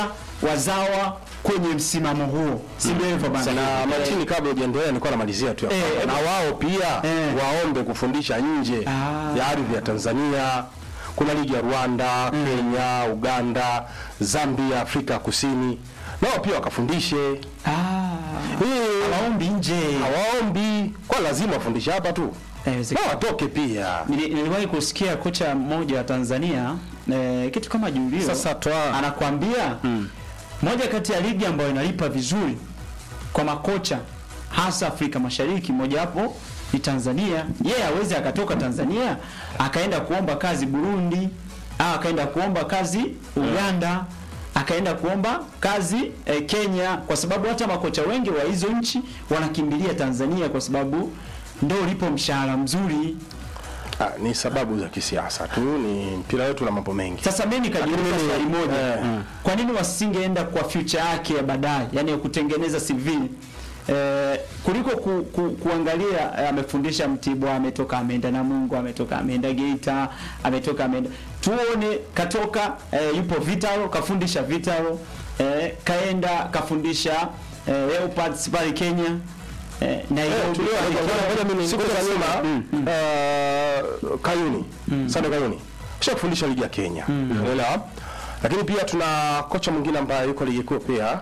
wazawa kwenye msimamo huo, si ndio hivyo bana? na Martini, kabla hujaendelea, nilikuwa namalizia tu ya Eh, kwamba na wao pia Eh. waombe kufundisha nje Ah. ya ardhi ya Tanzania. Kuna ligi ya Rwanda, Kenya, Uganda, Zambia, Afrika Kusini, nao pia wakafundishe. Ah, Eh, hawaombi nje. hawaombi kwa lazima wafundishe hapa tu, Inawezekana. na watoke pia. Nili- Niliwahi kusikia kocha mmoja wa Tanzania eh, kitu kama Julio Sasa toa anakwambia moja kati ya ligi ambayo inalipa vizuri kwa makocha hasa Afrika Mashariki, mojawapo ni Tanzania. Yeye hawezi akatoka Tanzania akaenda kuomba kazi Burundi au akaenda kuomba kazi Uganda akaenda kuomba kazi eh, Kenya, kwa sababu hata makocha wengi wa hizo nchi wanakimbilia Tanzania kwa sababu ndo ulipo mshahara mzuri. ah, ni sababu za kisiasa tu, ni mpira wetu na mambo mengi. Sasa mimi nikajiuliza Lakini swali mimi- moja, eh. kwa nini wasingeenda kwa future yake ya baadaye, yani ya kutengeneza CV eh, kuliko ku, ku, kuangalia eh, amefundisha Mtibwa, ametoka ameenda Namungo, ametoka ameenda Geita, ametoka ameenda tuone, katoka eh, yupo Vitalo, kafundisha Vitalo eh, kaenda kafundisha eh, Leopards pale Kenya eh, Nairobi Tulio- pale ngoja- Kenya. ngoja mimi- Siku ngoja za nyuma, nyuma. eh, Kayuni Sande Kayuni kisha kufundisha ligi ya Kenya unaelewa, lakini pia tuna kocha mwingine ambaye yuko ligi kuu pia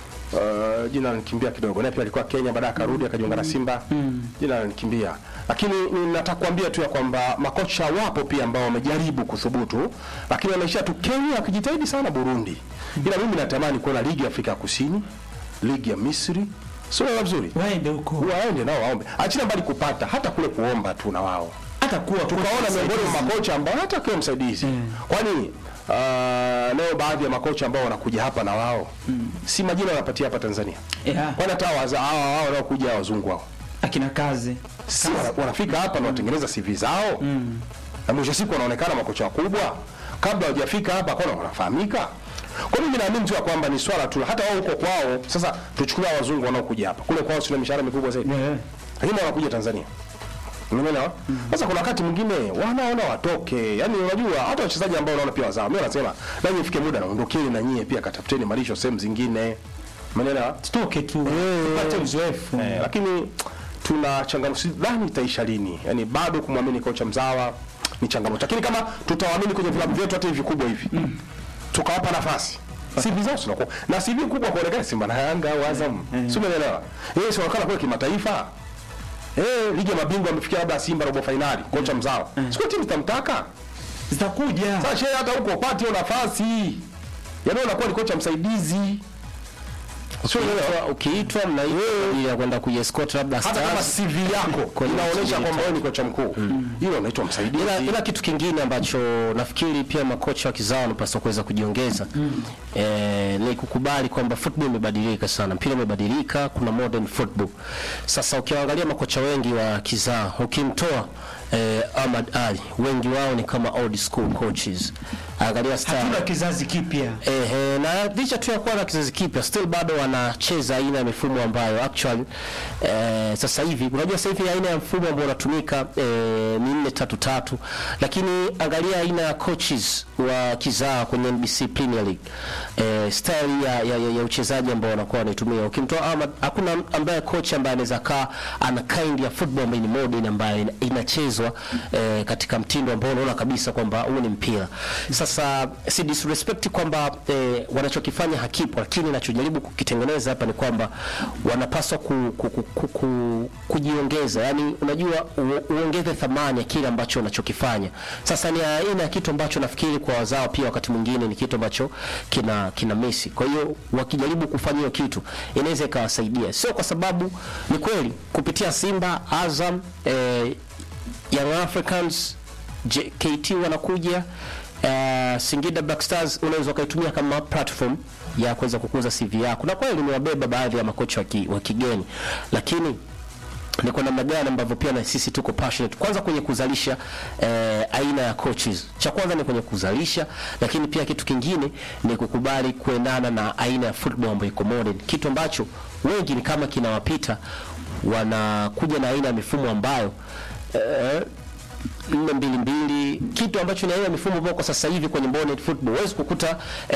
Uh, jina lanikimbia kidogo, naye pia alikuwa Kenya, baadaye akarudi akajiunga na Simba. Jina lanikimbia, lakini ninataka kuambia tu ya kwamba makocha wapo pia ambao wamejaribu kuthubutu, lakini wanaishia tu Kenya, wakijitahidi sana Burundi. Ila mimi natamani kuona ligi ya Afrika ya Kusini, ligi ya Misri, sio vizuri waende huko waende nao waombe, achina mbali kupata, hata kule kuomba tu na wao hata kuwa tukaona miongoni mwa makocha ambao hata akiwa msaidizi kwani uh, leo baadhi ya makocha ambao wanakuja hapa na wao si majina wanapatia hapa Tanzania, yeah. kwani hata waza hao hao wanaokuja wazungu hao akina kazi si wana- wanafika hapa na watengeneza CV zao na mwisho wa siku wanaonekana makocha wakubwa kabla hawajafika hapa kwana wanafahamika. Kwa mimi naamini tu ya kwamba ni swala tu, hata wao huko kwao. Sasa tuchukulia wazungu wanaokuja hapa, kule kwao sina mishahara mikubwa zaidi yeah. lakini wanakuja Tanzania. Umeelewa? Sasa kuna wakati mwingine wanaona watoke. Yaani unajua hata wachezaji ambao unaona pia wazao. Mimi nasema nanyi ifike muda na ondokeni na nyie pia katafuteni malisho sehemu zingine. Umeelewa? tutoke tu Eh. tupate uzoefu Eh, lakini tuna changamoto sidhani itaisha lini. Yaani bado kumwamini kocha mzawa ni changamoto. Lakini kama tutawaamini kwenye vilabu vyetu hata hivi vikubwa hivi. Tukawapa nafasi. CV zao zinakuwa na CV kubwa kuonekana Simba na Yanga au Azam. Si umeelewa? Yeye si wakala kwa kimataifa. Eh, ligi ya mabingwa amefikia labda Simba robo finali, kocha mzao. Sio timu zitamtaka. zitakuja Sasa shehe hata huko upate hiyo nafasi. Yaani unakuwa ni kocha msaidizi. Sio unaelewa? ukiitwa mnaitwa kwa ajili ya kwenda kuiescort labda Hata kama Stars. CV yako Kwenye inaonyesha timu kwamba wewe ni kocha mkuu. Hilo unaitwa msaidizi. ila, ila kitu kingine ambacho nafikiri pia makocha wa kizao wanapaswa kuweza kujiongeza eh, ni kukubali kwamba football imebadilika sana, mpira umebadilika, kuna modern football. Sasa ukiangalia makocha wengi wa kizao, ukimtoa eh, Ahmad Ali, wengi wao ni kama old school coaches. Angalia style hatuna kizazi kipya Ehe, na licha tu ya kuwa na kizazi kipya still bado wanacheza aina ya mifumo ambayo actually eh, sasa hivi unajua sasa hivi aina ya mfumo ambao unatumika eh, ni nne tatu tatu, lakini angalia aina ya coaches wa kizaa kwenye NBC Premier League eh, style ya, ya, ya, ya uchezaji ambao wanakuwa wanaitumia. Ukimtoa Ahmad, hakuna ambaye coach ambaye anaweza kaa ana kind ya football ambayo ni modern ambayo ina- inachezwa eh, katika mtindo ambao unaona kabisa kwamba huu ni mpira. Sasa si disrespect kwamba eh, wanachokifanya hakipo, lakini nachojaribu kukitengeneza hapa ni kwamba wanapaswa ku, ku, ku, ku, ku, kujiongeza, yani unajua u, uongeze thamani ya kile ambacho unachokifanya. Sasa ni aina ya kitu ambacho nafikiri kwa wazao pia wakati mwingine ni kitu ambacho kina kina misi. Kwa hiyo wakijaribu kufanya hiyo kitu inaweza ikawasaidia, sio kwa sababu ni kweli kupitia Simba, Azam, eh, Young Africans, JKT wanakuja uh, Singida Black Stars unaweza ukaitumia kama platform ya kuweza kukuza CV yako, na kweli nimewabeba baadhi ya makocha wa ki- wa kigeni, lakini ni kwa namna gani ambavyo pia na sisi tuko passionate kwanza kwenye kuzalisha eh, aina ya coaches. Cha kwanza ni kwenye kuzalisha, lakini pia kitu kingine ni kukubali kuendana na aina ya football ambayo iko modern, kitu ambacho wengi ni kama kinawapita, wanakuja na aina ya mifumo ambayo eh, nne mbili mbili, kitu ambacho ni aina ya mifumo ambayo kwa sasa hivi kwenye modern football huwezi kukuta eh,